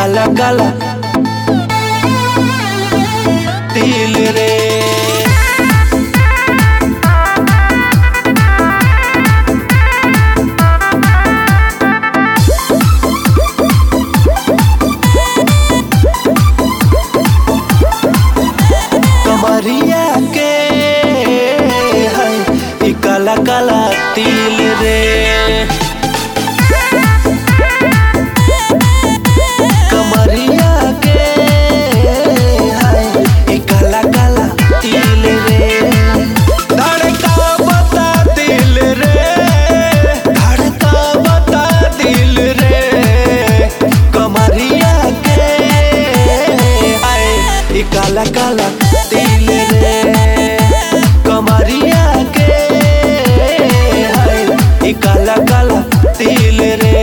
काला काला तिल रे कमरिया के है ई काला काला तिल रे कमरिया के है ई काला काला तिल रे धड़का बता दिल रे धड़का बता दिल रे कमरिया के है ई काला काला तिल रे कमरिया के है ई काला काला तिल रे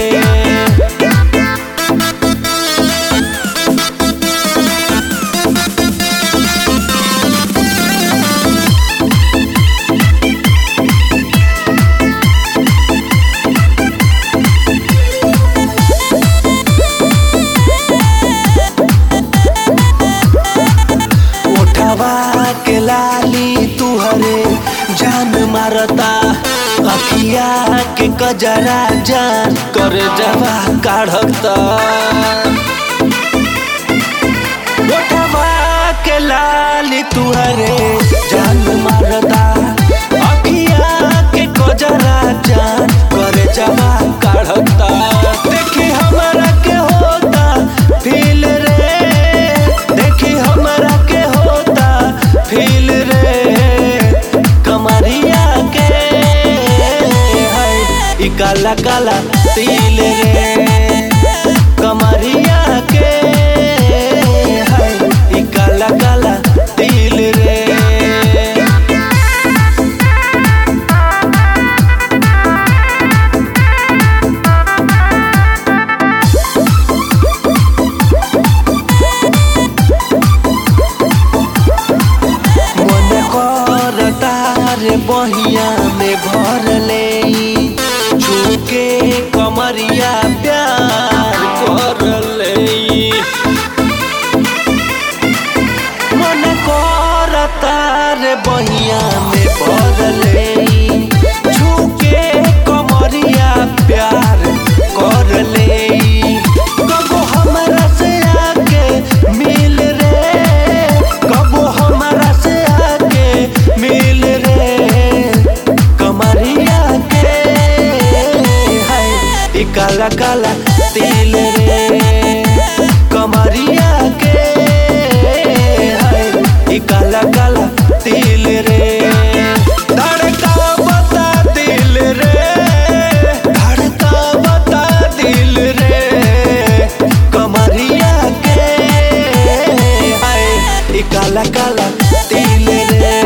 उठवा के लाली तुहरे जान मारता अखिया के कजरा जान कर जवा काढ़ता उठवा के लाली तुहरे जान मारता अखिया के कजरा जान कर जवा काढ़ता देखी हमरा के होता फील रे देखी हमरा के होता फील रे कमरिया के है ई काला काला तिल रे कमरिया के है ई काला काला तिल रे मन करता रे बहिया में भर ले झुके कमरिया प्यार कर ले मन करता रे बहिया में भर ले झुके कमरिया प्यार कर ले कबो हमरा से आके मिल रे कबो हमरा से आके मिल रे कमरिया के है ई काला काला तिल रे कमरिया के है ई काला काला तिल रे धड़का बता दिल रे धड़का बता दिल रे कमरिया के है ई काला काला तिल रे